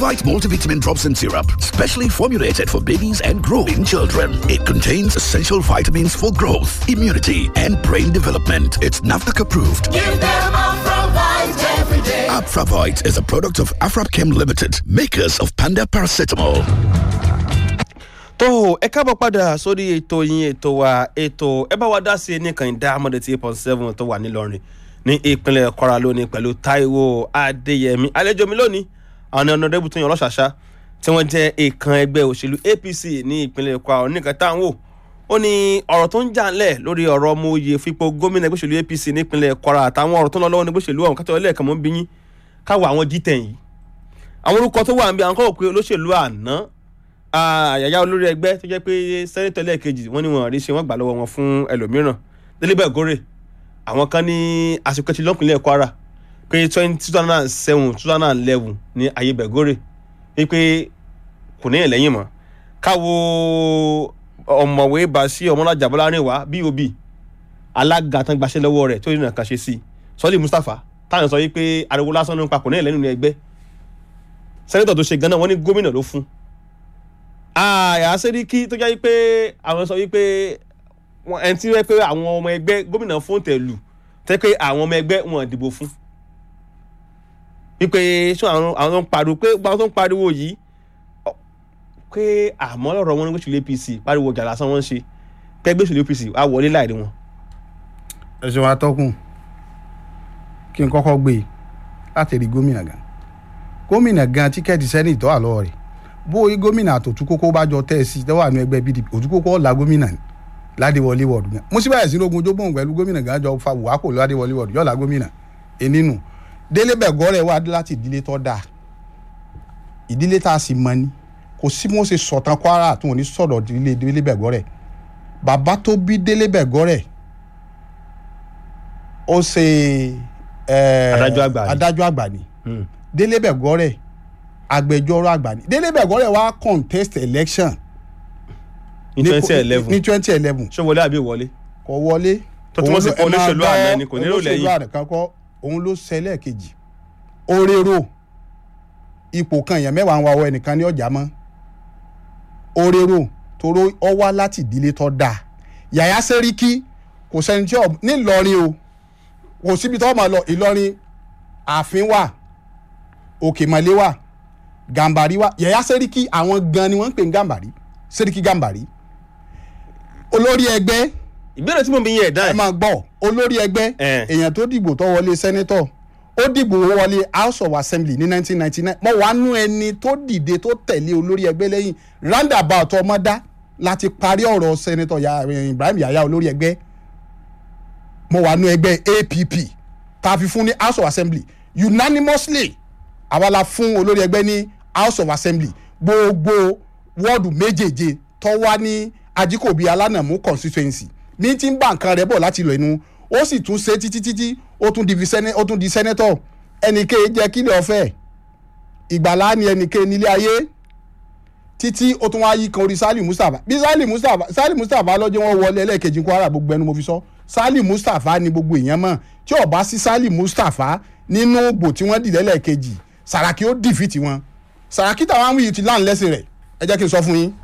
Afravite multivitamin drops and syrup, specially formulated for babies and growing children. It contains essential vitamins for growth, immunity, and brain development. It's NAFDAC approved. Give them Afravite every day. Afravite is a product of Afrapchem Limited, makers of Panda Paracetamol. tó ẹ káàbọ̀ padà sórí ètò yín ètò wa ètò ẹ bá wa dá sí i nìkan ìdá amọ̀dé tí eight point seven tó wà nílọrin ní ìpínlẹ̀ kwara lónìí pẹ̀lú taiwo adéyẹmí àlejò mi lónìí àwọn ọ̀nàdẹ́bù tó yan ọlọ́ṣàṣà tí wọ́n jẹ́ ìkan ẹgbẹ́ òṣèlú apc ní ìpínlẹ̀ kwara oníkan tá à ń wò ó ní ọ̀rọ̀ tó ń jà ńlẹ̀ lórí ọ̀rọ̀ ọmọ oyè fipò gómìnà ẹgbẹ́ òṣèlú apc ní ìpínlẹ̀ kwara àtàwọn ọ̀rọ̀ tó ń lọ lọ́wọ́ ní òṣèlú ọ̀hún kátó ẹlẹ́ẹ̀kan mọ́ ń bí yín káwọ àwọn g10 yìí àwọn orúkọ tó wà ń bí àwọn kọ́ wò pé olóṣèlú àná àyàyà olórí ẹgbẹ́ tó jẹ́ pé sẹ́nitọ́ lẹ́ẹ̀kejì wọ́n ní wọn rí ṣe wọ́n gbà lọ́wọ́ wọn fún ẹlòmíràn délébẹ̀ gòrè àwọn kan ní àsìkò tí lọ́kùnrin kwara pé twenty two thousand and seven two thousand and eleven ní ayé bẹ̀gòrè wípé kò ní ẹ̀lẹ́yìn mọ́ káwo ọ̀mọ̀wé basi ọmọlájà bọ́lárìnwá bob alága tán gbaṣẹ́ lọ́wọ́ rẹ̀ tó yìí nǹkan ṣe sí sọ́lé mustapha táwọn sọ wípé ariwo lásán ló ń pa kò ní ẹ̀lẹ́yìn nínú ẹgbẹ́ sẹ́nitọ̀ tó ṣe gan-an wọ́n ní gómìnà ló fún àyà sẹ́ríkì tó jẹ́ pé àwọn sọ wípé ẹni tí wọ́n pé àwọn ọmọ ẹgbẹ́ gómìnà fún tẹ̀lù tẹ́ pé àwọn ọmọ ẹgbẹ́ wọn dìbò fún wípé ṣé àwọn tó ń pariwo pé gbogbo àwọn tó ń pariwo yìí pé àmọ́ lọ́rọ̀ wọn ní gbèsè apc pariwo ọjà lásán wọ́n ń ṣe pé gbèsè apc á wọlé láìrí wọn. ẹ ṣe wàá tọkùn kí n kọ́kọ́ gbé e láti rí gómìnà gan gómìnà gan tíkẹ́ẹ̀tì sẹ́nìtọ́ àlọ́ rẹ̀ bóyí gómìnà àtòtú kókó bá jọ tẹ́ ẹ sí tẹ́wọ́ àánú ẹgbẹ́ pdp òtú kókó ọ̀la gómìnà ni ládéwọlé wọ̀dù gan mo sì báyìí sí ogun ojógbóhùn pẹ̀lú gómìnà gan jọ fa wàákò ládéwọlé wọ̀dù yọ̀ọ̀la gómìnà ẹnìnú délé bẹ̀gọ́ rẹ̀ wá láti ìdílé tó dáa ìdílé tá a sì mọ ni kò sí mo ṣe sọ̀tàn kwara tó wọn ní sọ̀dọ̀ ìdílé délé bẹ̀gọ́ rẹ̀ bàbá tó bí délé bẹ̀gọ́ rẹ̀ ó ṣe Adájọ́ àgbà ni. adájọ́ àgbà ni délé bẹ̀gọ́ rẹ̀ agbẹjọ́rò àgbà ni délé bẹ̀gọ́rẹ̀ wá contest election ní twenty eleven ní twenty eleven ṣé wọlé àbí wọlé. kò wọlé Tó túmọ̀ sí Òun ló- pé ẹ máa olóṣèlú gbọ́ àná ni, kò nílò lẹ́yìn. olóṣèlú àná kan kọ́ òun ló ṣẹlẹ̀ kejì orero ipò kan èèyàn mẹ́wàá ń wa ọwọ́ ẹnìkan ní ọjà mọ́ orero toró ọ wá láti ìdílé tó dáa yàyà sẹ́ríkì kò sẹ́ni tí ò nílọrin o kò síbi tó máa lọ ìlọrin ààfin wà òkèmọ̀lé wà gàmbàrí wà yàyà sẹ́ríkì àwọn gan ni wọ́n ń pè ní gàmbàrí sẹ́ríkì gàmbàrí olórí ẹgbẹ́ ìbéèrè tí mo bí yẹn ẹ̀dá ẹ ẹ̀ máa gbọ́ olórí ẹgbẹ́ Eh. èèyàn tó dìbò tó wọlé sẹ́nẹ́tọ̀ ó dìbò wọlé house of assembly ní 1999 mo wà nú ẹni tó dìde tó tẹ̀lé olórí ẹgbẹ́ lẹ́yìn roundabout ọmọdá láti parí ọ̀rọ̀ sẹ́nẹ́tọ̀ ya ibrahim yaya olórí ẹgbẹ́ mo wà nú ẹgbẹ́ app tá a fi fún ní house of assembly unanimously àwa la fún olórí ẹgbẹ́ ní house of assembly gbogbo wọ́ọ̀dù méjèèje tó wá ní ajíkòbí alánàmú constituency ní tí ń bá nǹkan rẹ̀ bọ̀ láti lọ inú ó sì tún ṣe títí títí ó tún di sẹ́nẹ́ ó tún di sẹ́nẹ́tọ̀ ẹnìké jẹ́ kílẹ̀ ọ̀fẹ́ ìgbàlá ni ẹnìké nílé ayé títí ó tún wá yí kan orí sali mustapha bí sali mustapha sali mustapha lọ́jọ́ wọn wọlé ẹlẹ́ẹ̀kejì kwara gbogbo ẹnu mo fi sọ sali mustapha ni gbogbo èèyàn mọ̀ tí ó bá sí sali mustapha nínú ògbò tí wọ́n dìde ẹlẹ́ẹ̀kejì sàràkí ó dìfìtì wọn sàràkí táwọn àwọn yìí ti láǹlẹ́sìn rẹ̀ ẹ jẹ́ kí n sọ fún yín